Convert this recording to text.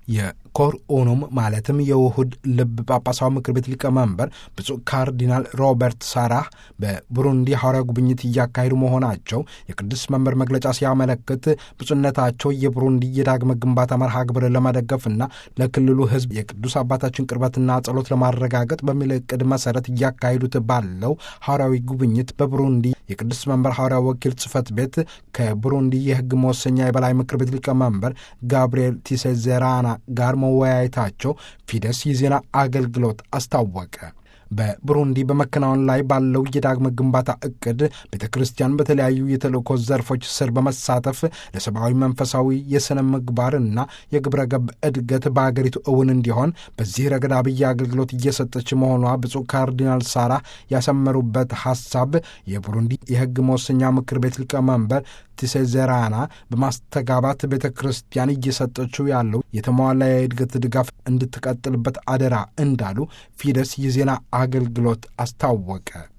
የኮር ኡኑም ማለትም የውሁድ ልብ ጳጳሳዊ ምክር ቤት ሊቀመንበር ብፁዕ ካርዲናል ሮበርት ሳራህ በቡሩንዲ ሐዋርያ ጉብኝት እያካሄዱ መሆናቸው የቅዱስ መንበር መግለጫ ሲያመለክት ብፁዕነታቸው የቡሩንዲ የዳግመ ግንባታ መርሃ ግብር ለመደገፍና ለክልሉ ሕዝብ የቅዱስ አባታችን ቅርበትና ጸሎት ለማረጋገጥ በሚል ዕቅድ መሰረት እያካሄዱት ባለው ሐዋርያዊ ጉብኝት በቡሩንዲ የቅዱስ መንበር ሐዋርያ ወኪል ጽሕፈት ቤት ከቡሩንዲ የሕግ መወሰኛ የበላይ ምክር ቤት ሊቀመንበር ጋብርኤል ቲሴዜራና ጋር መወያየታቸው ፊደስ የዜና አገልግሎት አስታወቀ። በቡሩንዲ በመከናወን ላይ ባለው የዳግመ ግንባታ እቅድ ቤተ ክርስቲያን በተለያዩ የተልእኮ ዘርፎች ስር በመሳተፍ ለሰብአዊ መንፈሳዊ የሥነ ምግባርና የግብረ ገብ እድገት በአገሪቱ እውን እንዲሆን በዚህ ረገድ አብይ አገልግሎት እየሰጠች መሆኗ ብፁዕ ካርዲናል ሳራ ያሰመሩበት ሐሳብ የቡሩንዲ የሕግ መወሰኛ ምክር ቤት ሊቀመንበር ቲሴዜራና በማስተጋባት ቤተ ክርስቲያን እየሰጠችው ያለው የተሟላ የእድገት ድጋፍ እንድትቀጥልበት አደራ እንዳሉ ፊደስ የዜና አገልግሎት አስታወቀ።